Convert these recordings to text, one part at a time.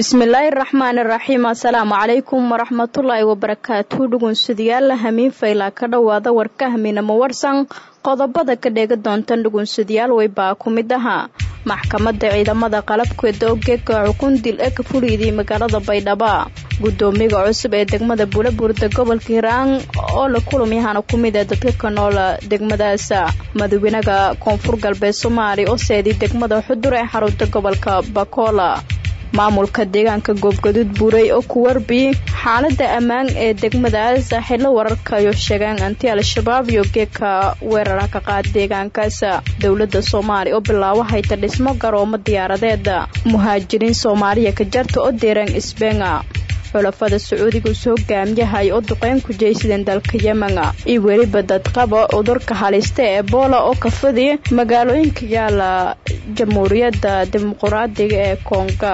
bismillaahi raxmaani raxiim assalaamu calaykum waraxmatullaahi wabarakaatu dhugunsudayaal hamiin faylaa ka dhowaada warka hamiinamo warsan qodobada ka dheega doontan dhugunsadayaal weybaa ku mid ahaa maxkamadda ciidamada qalabkeeda ogeega xukun dil ee ka fuliydii magaalada baydhabo gudoomiyaga cusub ee degmada buulabuurda gobolka hiiraan oo la kulamyahana ku mid ee dadka ka noola degmadaas madawenaha koonfur galbeed soomaaliya oo seeday degmada xudur ee xarunta gobolka bakoola maamulka deegaanka goobgaduud buuray oo ku warbi xaalada ammaan ee degmadaas xillo wararkayo sheegaan anti al-shabaab iyo geedka weerara ka qaad deegaankaas dowladda soomaaliya oo bilaabo hayta dhismo garoomo diyaaradeed muhaajiriin soomaaliya ka jarta oo deeraan isbeena xulafada sacuudiga usoo hogaamiyahay oo duqeyn ku jeysadeen dalka yemen iyo weliba dadqaba cudurka halista ee ebola oo kafadi magaalooyinka yaala jamhuuriyadda dimuquraadiga ee konga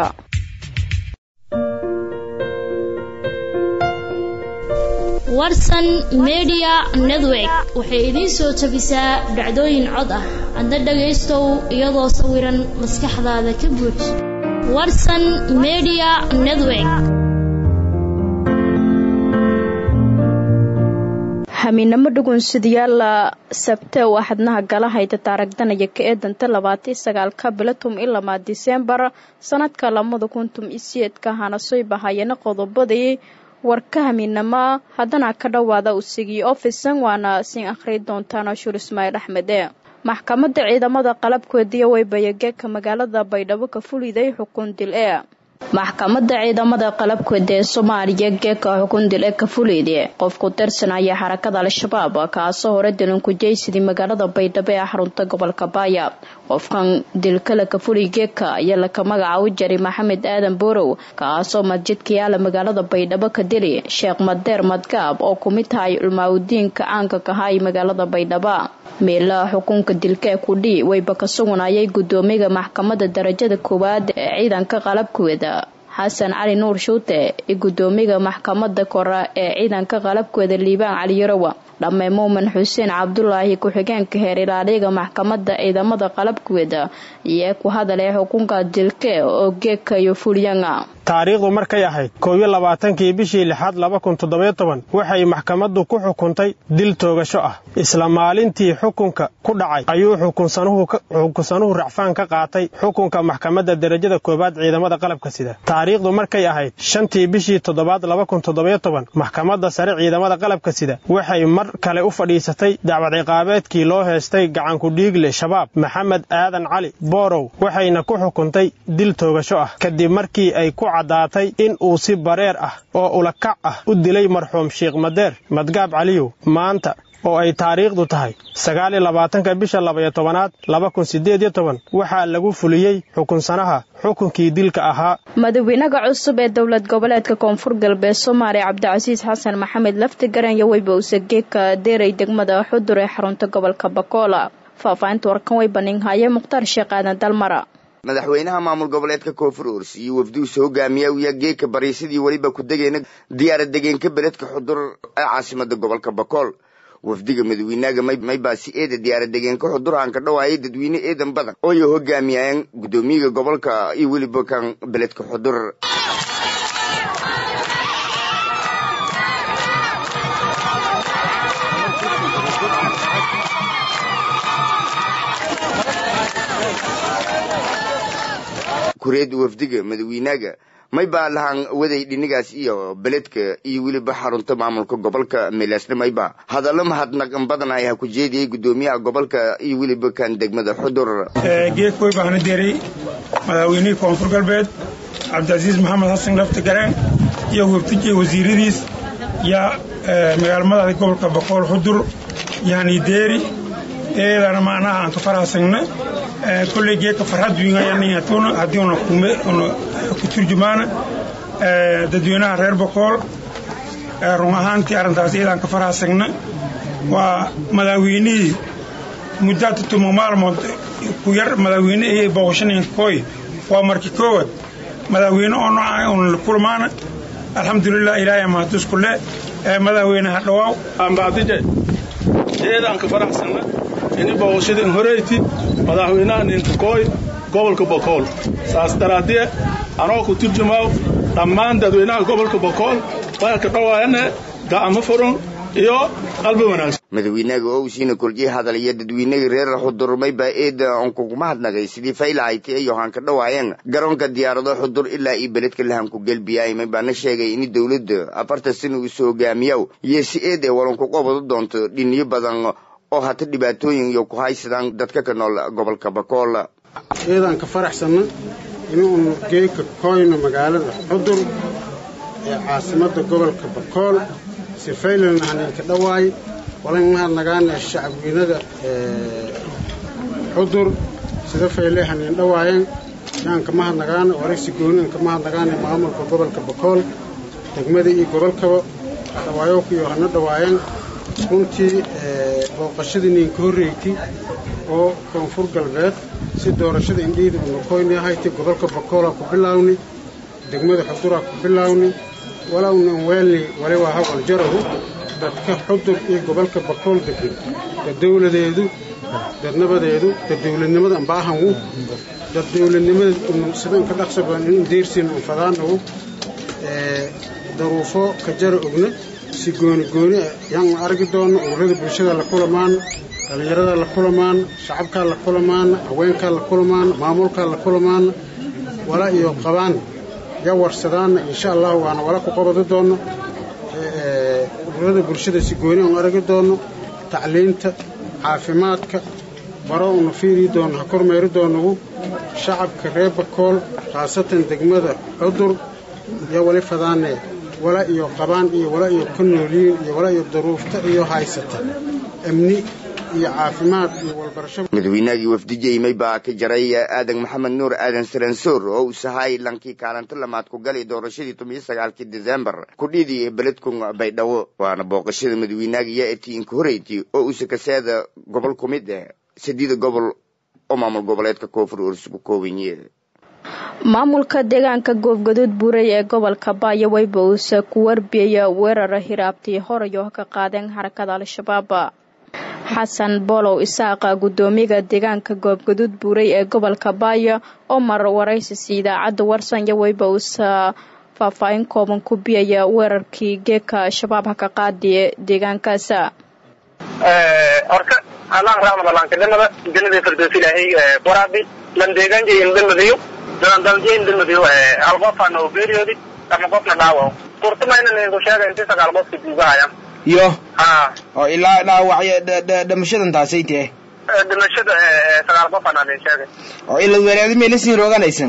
warsan media network waxay idiin soo jabisaa dhacdooyin cod ah adna dhagaystow iyadoo sawiran maskaxdaada ka buuj warsan media network hamiinamo dhugunsadayaal sabte oo axadnaha gala hayta taaragdanaya ka eedanta labaatan sagaalka bilatum ilamaa diseembar sanadka lamada kuntum isiyeedka hanasoy bahayana qodobadii warka hamiinamo haddana ka dhowaada usigii ofisan waana siin akhri doontaan ashuur ismaaciil axmede maxkamadda ciidamada qalabkoodiya weybayageeka magaalada baydhabo ka fuliday xukun dil ee maxkamadda ciidamada qalabkooda ee soomaaliya geeka xukun dil ee ka fuleyde qof ku tirsanaya xarakada al-shabaab kaasoo hore dilan ku jeysadii magaalada baydhabo ee xarunta gobolka baaya qofkan dilkale ka fuliy geeka ayaa laka magacaabo jari maxamed aadan boorow kaasoo masjidka yaala magaalada baydhabo ka dili sheekh madeer madgaab oo ku mid tahay culmaaudiinka caanka kahay magaalada baydhabo meelaha xukunka dilka ee kudhii wayba ka sugunayay gudoomiyaga maxkamadda darajada koowaad ee ciidanka qalabkooda xasan cali nuur shuute iyo gudoomiyaga maxkamadda kore ee ciidanka qalabkooda liibaan cali yarowa dhamme muumin xuseen cabdulaahi ku-xigeenka heer ilaaliyaga maxkamadda ciidamada qalabkooda iyo ku hadalay xukunka dilke oo geeka iyo fulyanga taariikhdu markay ahayd koob iyo labaatankii bishii lixaad laba kun toddobiyo toban waxay maxkamaddu ku xukuntay dil toogasho ah isla maalintii xukunka ku dhacay ayuu xukunsanuhu racfaan ka qaatay xukunka maxkamadda derajada koowaad ciidamada qalabka sida taariikhdu markay ahayd shantii bishii toddobaad laba kun toddobiyo toban maxkamadda sare ciidamada qalabka sida waxay mar kale u fadhiisatay dacwad ciqaabeedkii loo heestay gacanku dhiigle shabaab maxamed aadan cali boorow waxayna ku xukuntay dil toogasho ah kadib markii ay ku caddaatay in uu si bareer ah oo ulakac ah u dilay marxuum sheekh madeer madgaab caliyow maanta oo ay taariikhdu tahay sagaal iyo labaatanka bisha labaiyo tobanaad laba kun siddeed iyo toban waxaa lagu fuliyey xukunsanaha xukunkii dilka ahaa madawenaha cusub ee dowlad goboleedka koonfur galbeed soomaaliya cabdicasiis xasan maxamed laftigaran iyo weyba usageeka deeray degmada xudur ee xarunta gobolka bakoola faahfaahinta warkan way baninhaye mukhtaar sheekh aadan dalmara madaxweynaha maamul goboleedka koonfur urs iyo wafduusa hogaamiya uya geeka bariisadii weliba ku degeyna diyaara degeenka beledka xudur ee caasimada gobolka bakool wafdiga madawiinaga maybaa si eeda diyaara degeenka xudur aan ka dhawaayay dadweyne eedan badan ooy hogaamiyayeen gudoomiyaga gobolka iyo weliba kan beledka xudur kureed wafdiga madawiinaga may baa lahaan waday dhinigaas iyo beledka iyo weliba xarunta maamulka gobolka meelaasna mayba hadallo mahadnaqan badan ay ha ku jeediyey gudoomiyaha gobolka iyo weliba kan degmada xudur geedkoy baana deeray madaxweynihii koonfur galbeed cabdicasiis maxamed xasan lafti gareen iyo wafdijii wasiiradiis yaa magaala madaxda gobolka boqool xudur yani deeri eedana macnaha aan ka farahasagna kolley geedka farxad wiingayaniyatuna haddii una kume una ku turjumaana dadweynaha reer boqool run ahaantii arrintaas iyadaan ka farahasagna waa madaxweynihii muddaata tuma maalmood ku yar madaxweyne iyo booqashanayn koy waa markii koowaad madaxweyne oo nooca una kulmaana alxamdulilah ilaahay mahadusku le madaxweynaha dhawaaw ambaadije eedaan ka faraxsanna ini booqashadin horeyti madaxweynaha ninkakooy gobolka bokool saas daraaddiye anoo ku turjumaaw dhammaan dadweynaha gobolka bokool waa ka dhawaayane ga'amo furan iyo qalbi wanaagsan madawiinaga oo usiina koljiye hadalaya dadweynagii reer xudur maybaa eeda on kuguma hadnagay sidii faylahayti ay yohaan ka dhawaayeen garoonka diyaarado xudur ilaa iyo beledka lahanku gelbiyaay maybaana sheegay in dowladda afartan sana uu soo hogaamiyaw iyo si eed ee walan ku qabado doonto dhiniyo badan oo hata dhibaatooyin iyo ku haysadaan dadka ka nool gobolka bakool eedaan ka faraxsanna inuunu geeka koyno magaalada xudur ee caasimadda gobolka bakool sifaylalna haninka dhawaay walan mahadnagaana shacabweynada xudur sida fayle hanin dhawaayeen yaanka mahadnagaana waraysi goonian ka mahadnagaana maamulka gobolka bakool degmada iyo gobolkaba dhawaayookiyo hana dhawaayeen runtii booqashadii ninka horreeytay oo koonfur galbeed si doorashada indhiida unakoyni ahaytay gobolka bakoolaa ku bilaawni degmada xuduraa ku bilaawni walownan weelni wali waa hawal jarahu dadka xudur iyo gobolka bakool degan dad dawladeedu dad nabadeedu dad dawladnimada ambaahanwu dad dawladnimada sidan ka dhaqsa badan in deersiin unfadaanawu daruufo ka jara ogna si gooni gooni yaan argi doono ururada bulshada la kulamaan dhallinyarada la kulamaan shacabkaa la kulamaan haweenkaa la kulamaan maamulkaa la kulamaan wala iyo qabaan ya warsadaana insha allah waana wala ku qabadi doono ururada bulshada si gooni aan aragi doono tacliinta caafimaadka baro una fiiri doono ha kormeeri doonagu shacabka reer bakool khaasatan degmada cudur iyo wali fadaane wala iyo qabaan iyo wala iyo ka nooliyiin iyo wala iyo daruufta iyo haysata amni iyo caafimaad iyo walbarasho madaweynagii wafdijey maybaa ka jaray aadan maxamed nuur aadan saransoor oo uu sahay lankii kaalinta lamaad ku galay doorashadii tomiyo sagaalkii desembar kudhidii beledkun baydhabo waana booqashada madaweynaagiya etii inka horeyti oo uuse kaseeda gobol ku mid ah sadiida gobol oo maamul goboleedka koonfur orsugu koobanye maamulka deegaanka goobgaduud buuray ee gobolka baayo weyba uuse ku warbiyaya weerara hiraabtii horayo ka qaadeen xarakada al-shabaab xasan boolow isaaqa guddoomiyaga deegaanka goobgaduud buuray ee gobolka baayo oo mar waraysis idaacadda warsanya weyba uuse faahfaahin kooban ku biyaya weerarkii geeka al-shabaab ha ka qaadiye deegaankaas horta allah raxmad allaankadanada jannada firdowsi ilaahay waraabi lan deegaanjayin damadiyo dalandaljayin damadiyo hal qofana oo geeriyoodi ama qofna dhaawac kurtumayna ninku sheega intii sagaal qofka duugahaya yo ha oo ilaa dhaawacyo dhamashadan taasay tahe dhimashada sagaal qofana nin sheegay oo ila weeraadi meela siin rooganaysan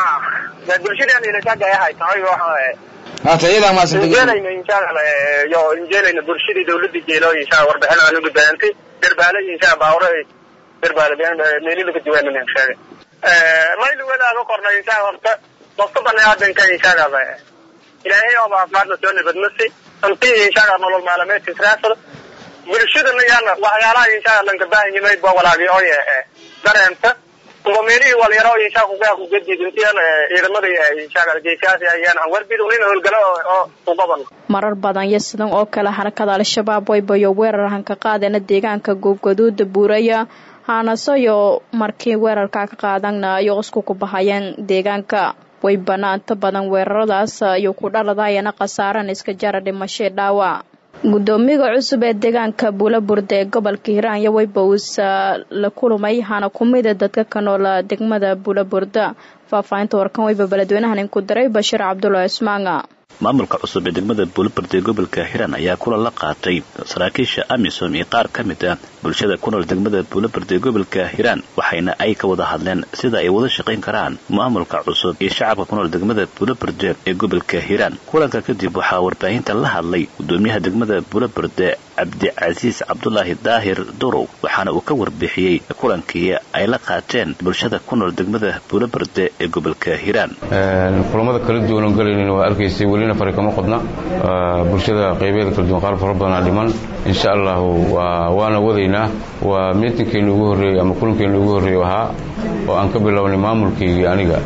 ha bulshadaan ila shaagayahay tahay waxa hata iyadaa maasanta injeelayna insha allah yo injeelayna bulshadii dawladda jeelo insha warbixin aan ugu baahantay darbaale insha baawre darbaale meeli laga jawaana nin sheegay maylu wadaaga korna insha horta qofka baniaadanka insha allah ilaahay oo caafimaadna soo nabadnasi intii insha allah nolol maalmeedka israasada bulshadana yaana waxyaalaha insha allah lanka baahan yimay ba walaagi oo dareenta kuwa meelihii walyaro insha kugaa ku gedid intiyan ciidamada insha allah geesaasi ayaan aan warbid unin howlgalo oo u qaban marar badan iyo sidan oo kale xarakada al-shabaab waybayo weerar hanka qaadana deegaanka goobgaduuda buuraya haanasoyo markii weerarka ka qaadana iyo isku ku bahayeen deegaanka way banaanta badan weeraradaas iyo ku dhaladayana khasaaran iska jara dhimashee dhaawac guddoomiyaga cusub ee deegaanka buulaburde ee gobolka hiiraan iyo wayba uusa la kulmay hana kumida dadka ka noola degmada buulaburda faahfaahinta warkan wayba beledweynahan inku diray bashiir cabdulaahi ismaanga maamulka cusub ee degmada buulaburde ee gobolka hiiraan ayaa kula la qaatay saraakiisha amisom iyo qaar ka mid ah bulshada ku nool degmada buulaburde ee gobolka hiiraan waxayna ay ka wada hadleen sida ay wada shaqayn karaan maamulka cusub iyo shacabka ku nool degmada buulaburde ee gobolka hiiraan kulanka kadib waxaa warbaahinta la hadlay gudoomiyaha degmada buulaburde cabdicasiis cabdulaahi daahir durow waxaana uu ka warbixiyey kulankii ay la qaateen bulshada ku nool degmada buulaburde ee gobolka hiiraan kulamada kala duwan galaynin waa arkaysay welina fari kama qodna bulshada qaybeeda kala duwan qaar fara badanaa dhiman insha allahu waana wadaynaa waa miitinkeenu ugu horreeyey ama kulankeenu ugu horreeyu ahaa oo aan ka bilownay maamulkaygii aniga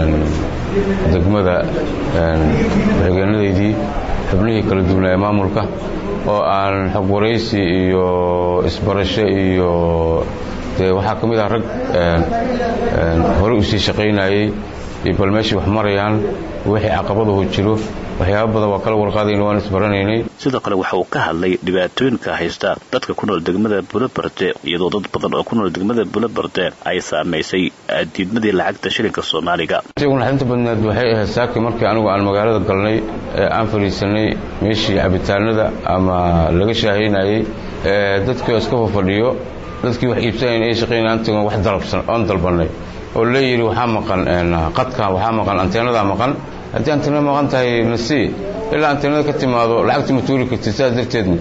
degmada deegaanadaydii xubnihii kala duwanaa ee maamulka oo aan xog waraysi iyo isbarasho iyo dee waxaa ka mid ah rag hore u sii shaqaynayey iyo bal meeshii wax marayaan wixii caqabadahu jiro waxyaaba badan waa kala warqaadayna waan isbaranaynay sidoo kale waxa uu ka hadlay dhibaatooyinka haysta dadka ku nool degmada buloberde iyadoo dad badan oo ku nool degmada buloberde ay saamaysay diidmadii lacagta shilinka soomaaliga naxdinta badneed waxay ahayd saaki markii anigu aan magaalada galnay ee aan fadhiisanay meeshii cabitaanada ama laga shaahaynayey dadkii oo iska fafadhiyo dadkii wax iibsanayn ay shaqaynayaan tagon wax dalabsan oon dalbanay oo leeyidhi waxaa maqan qadkan waxaa maqan anteenadaa maqan haddii anteenada maqan tahay nasii ilaa anteenada ka timaado lacagta ma tuuri kartid sidaas darteedna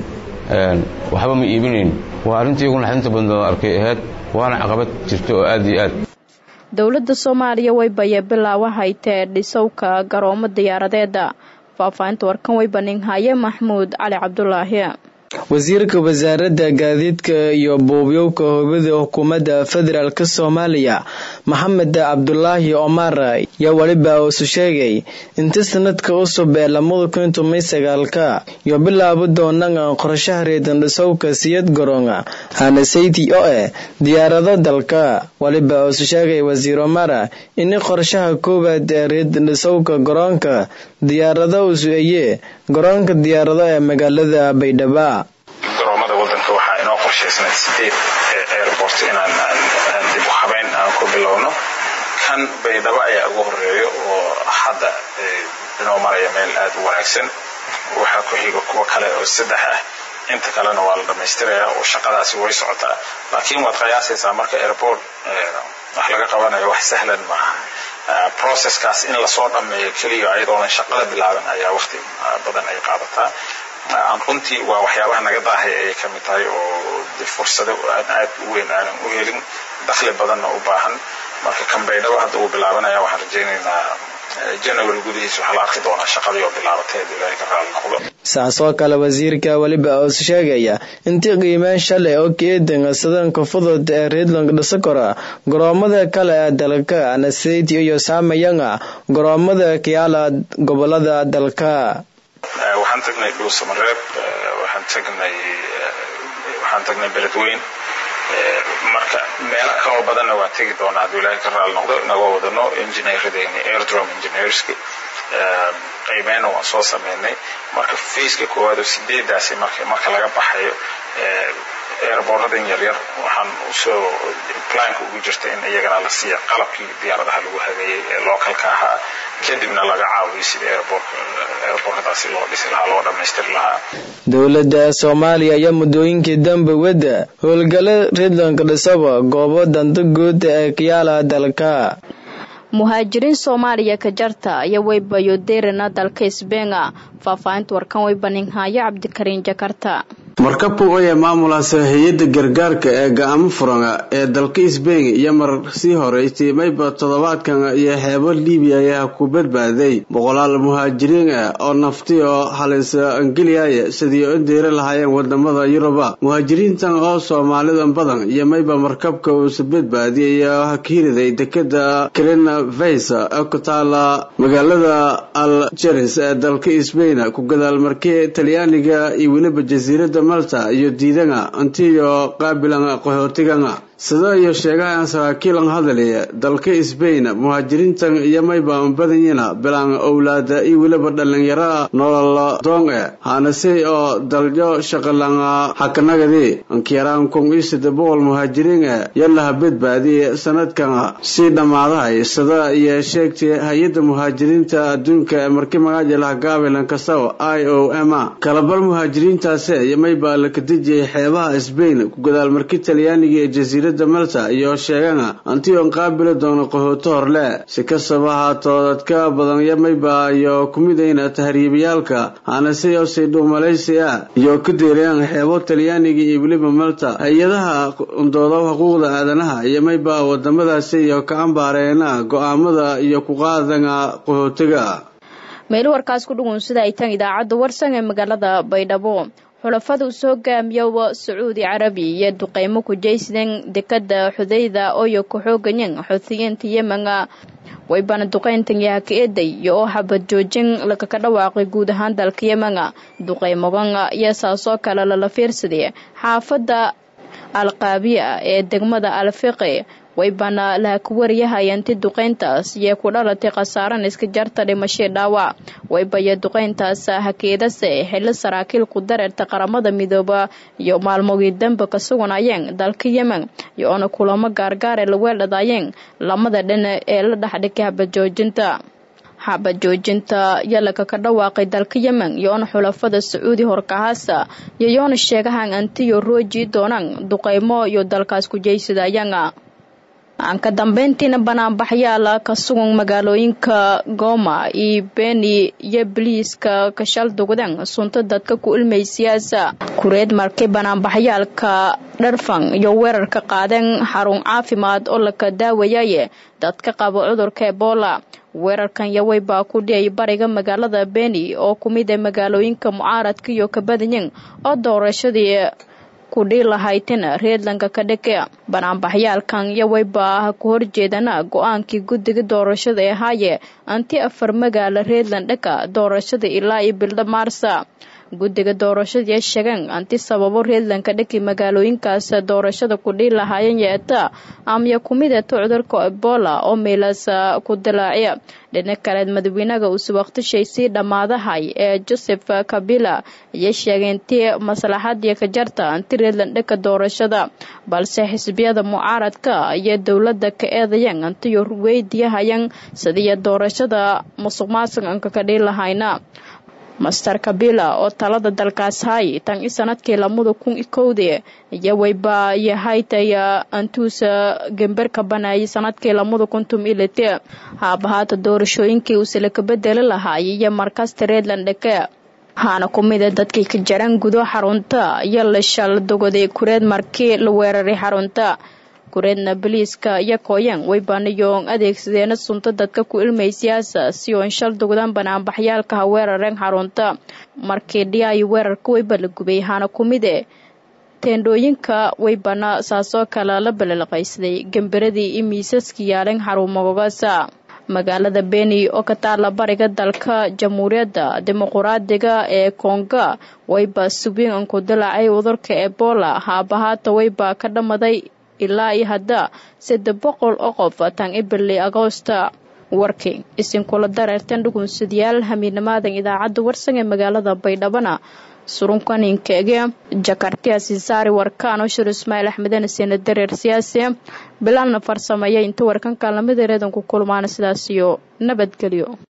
waxba ma iibinayn waa arrintii iyagu naxdinta badneed arkay ahayd waana caqabad jirta oo aad iyo aad dowladda soomaaliya way bayee bilaawa haytee dhisowka garoomo diyaaradeeda faahfaahinta warkan way baninhaye maxmuud cali cabdulaahi wasiirka wasaaradda gaadiidka iyo buubyowka hubada xukuumadda federaalk soomaaliya maxamed cabdulaahi omar yaa weliba uusu sheegay inta sanadka cusub ee lamada kun toban sagaalka iyo bilaabo doonaan qorshaha reedandhisowka siyad garoonga hanasayti oo eh diyaarado dalka weliba uusu sheegay wasiir omar in qorshaha koowaad ee reedandhisowka garoonka diyaarado usu eye garoonka diyaarado ee magaalada baydhaba garoomada wadanka waxaa inoo qorshaysnay sideed airport inaan dib u habeyn aan ku bilowno kan baydhabo ayaa ugu horeeyo oo hadda inoo maraya meel aad u wanaagsan waxaa ku xiga kuwo kale oo saddex ah inta kalena waa la dhammaystiraya oo shaqadaasi way socotaa laakiin waad qiyaasaysaa marka airport wax laga qabanayo wax sahlan maaha processkaas in lasoo dhammeeyo keliya ayadoonan shaqada bilaaban ayaa waqti badan ay qaadataa runtii waa waxyaabaha naga daahay ayay ka mid tahay oo fursado aan aad u weyn aanan u helin dakhli badanna u baahan marka kan baydhabo hadda uu bilaabanaya waxaan rajaynaynaa january gudihiisa waxaa la arki doonaa shaqadii oo bilaabatay haddii ilaahay ka raali noqdo saasoo kale wasiirka weliba uus sheegaya intii qiimeen shalay oo keedan sadanka fudud ee reedland dhisakora garoomada kale ee dalka anaseti iyo saamayanga garoomada kiyaala gobolada dalka waxaan tagnay dhuusamareeb waxaan tagnay waxaan tagnay beledweyn marka meelo kaloo badanna waan tegi doonaa hadduu ilaahay ka raali noqdo inagoo wadano engineeradeeni airdrom engineerski qiimeyna waan soo sameynay marka fayska koowaad oo sideedaasi marka marka laga baxayo airboorradan yaryar waxaan usoo planka ugu jirta in iyagana la siiya qalabkii diyaaradaha lagu hageeyey ee localka ahaa kadibna laga caawiyo sidii airboorkadaasi loo dhisi lahaa loo dhammaystiri lahaa dowladda soomaaliya ayaa muddooyinkii dambe wadda howlgalo reedlandka dhisaba goobo danta guud ee kiyaala dalka muhaajiriin soomaaliya ka jarta iyo weybayoderina dalka isbeenga faahfaahinta warkan way baninhaayo cabdikariin jakarta markabku oya maamulaasa hay-adda gargaarka ee ga-aamo furanga ee dalka isbeyn iyo mar sii horeysay mayba toddobaadkan iyo xeebo libiya ayaa ku badbaaday boqolaal muhaajiriin ah oo nafti oo halisa angeliaya sidii u deeri lahaayeen wadamada yuruba muhaajiriintan oo soomaalidan badan iyo mayba markabka uusa badbaadiyay ayaa hakiiriday dekada krina vaysa ee ku taala magaalada aljeris ee dalka isbeyn ku gadaal markii talyaaniga iyo weliba jasiirada malta iyo diidanga intiyo qaabilan qaxootiganga sida iyo sheegahan saraakiilan hadalaya dalka isbayn muhaajiriintan iyo mayba badanyina bilaan owlaada iyo weliba dhallinyara nolol doonge hanase oo dalyo shaqalanga xakanagadi ankiyaraan kun iyo saddex boqol muhaajiriinga yalaha badbaadiye sanadkan sii dhammaadahay sida iyo sheegtay hay-adda muhaajiriinta adduunka ee markii magaajilaha gaabilan kasaw i o m kalabal muhaajiriintaasi iyo mayba la kadejiyay xeebaha isbayn ku gadaal markii talyaaniga ee jasiira malta iyo sheegana antion qaabili doono qaxooto horle si kastaba haatoo dadka badan yamayba iyo kumidayna tahriibayaalka hanase oo saydhow malaysi ah iyo ku deerayaan xeebo talyaaniga iyo weliba malta hay-adaha undooda xuquuqda aadanaha iyo mayba wadamadaasi iyo ka ambaareena go-aamada iyo ku qaadanga qaxootiga meelo warkaas ku dhugun sida ay tan idaacadda warsan ee magaalada baydhabo xulafada uu soo hogaamiyo sacuudi carabi iyo duqeymo ku jaysadeen dekada xudayda ooyo ku xoogayen xuutiyiinta yemenga waybana duqeyntan yaha ka eeday iyo oo xabad joojin lakaka dhawaaqay guud ahaan dalka yemenga duqeymogan iyo saasoo kale lala fiirsaday xaafada alqaabiya ee degmada alfiqi waybana laha ku wariyahaya inti duqeyntaas iyo ku dhalatay khasaaran iska jarta dhimashii dhaawac waybaya duqeyntaas hakeedase xillo saraakiil ku dareerta qaramada midooba iyo maalmogii dambe ka suganayeen dalka yemen iyo-oona kulamo gaargaare la weeldhadaayeen lamada dhina ee la dhexdhigay habajoojinta xabajoojinta yalaka ka dhawaaqay dalka yemen iyo-oona xulafada sacuudi horkahaasa yoyoona sheegahan antiyo rooji doonaan duqeymo iyo dalkaas ku jeysadayanga aan ka dambeyntiina banaanbaxyaala ka sugan magaalooyinka gooma iyo beni iyo biliiska kashal dugdan sunta dadka ku ilmaysiyaasa kureed markay banaanbaxyaalka dharfan iyo weerarka qaadeen xarun caafimaad oo laka daawayaye dadka qaba cudurka ebola weerarkan yawey baa ku dhiyay bariga magaalada beni oo ku mid ee magaalooyinka mucaaradka iyo kabadanyin oo doorashadii kudhii lahaytina reedlanka ka dheke banaanbaxyaalkan yaweyba ku horjeedana go-aankii guddiga doorashada ee haaye anti afar magaala reedland dheka doorashada ilaa iyo bilda maarsa guddiga doorashadii sheegeen anti sababo reedlanka dheki magaalooyinkaas doorashada kudhii lahaayeen yeeta amya kumid eeto cudurka ebola oo meelaas ku dilaaciya dhinac kaleed madaxweynaha uuse waqtishay sii dhammaadahay ee joseph kabila ayay sheegeen tii maslaxadii ka jarta anti reedland dheka doorashada balse xisbiyada mucaaradka iyo dowladda ka eedayeen antiyo weydiyahayan sidiiyo doorashada musuq maasuqanka ka dhii lahayna master kabila oo talada dalkaas hay tan i sanadkii lamada kun i kowdii iyo wayba yahaytaya antuusa gemberka banaayay sanadkii lamada kun tum ilite haabahaata doorashooyinkii uusala ka bedeli lahaayay iyo markasta reedland dheke waxaana ku mida dadkii ka jaran gudo xarunta iyo la shal dogoday kureed markii la weeraray xarunta kureedna boliiska iyo kooyan waybaanayoon adeegsadeena sunta dadka ku ilmaysiyaasa si oon shal dogdaan banaanbaxyaalka ha weerareen xarunta markii dhiyaayo weerarka wayba la gubay haana ku mid e teendhooyinka waybana saasoo kale la balilaqaysaday gemberadii iyo miisaska yaaleen xarumagogasa magaalada beni oo ka taala bariga dalka jamhuuriyadda dimuquraadiga ee konga wayba subiin an ku dilaacay cudurka ebola haabahaata wayba ka dhamaday ilaa iyo hadda saddex boqol oo qof tan ibili agoosta warkii isinkula dareertan dhugunsadayaal hamiidnimaadan idaacadda warsan ee magaalada baydhabana surunkaninkeege jakartia sisaari warkaan oo shir ismaaciil axmedana siina dareer siyaasi bilaalna farsameeya inta warkanka lamid ereedan ku kulmaana sidaas iyo nabadgelyo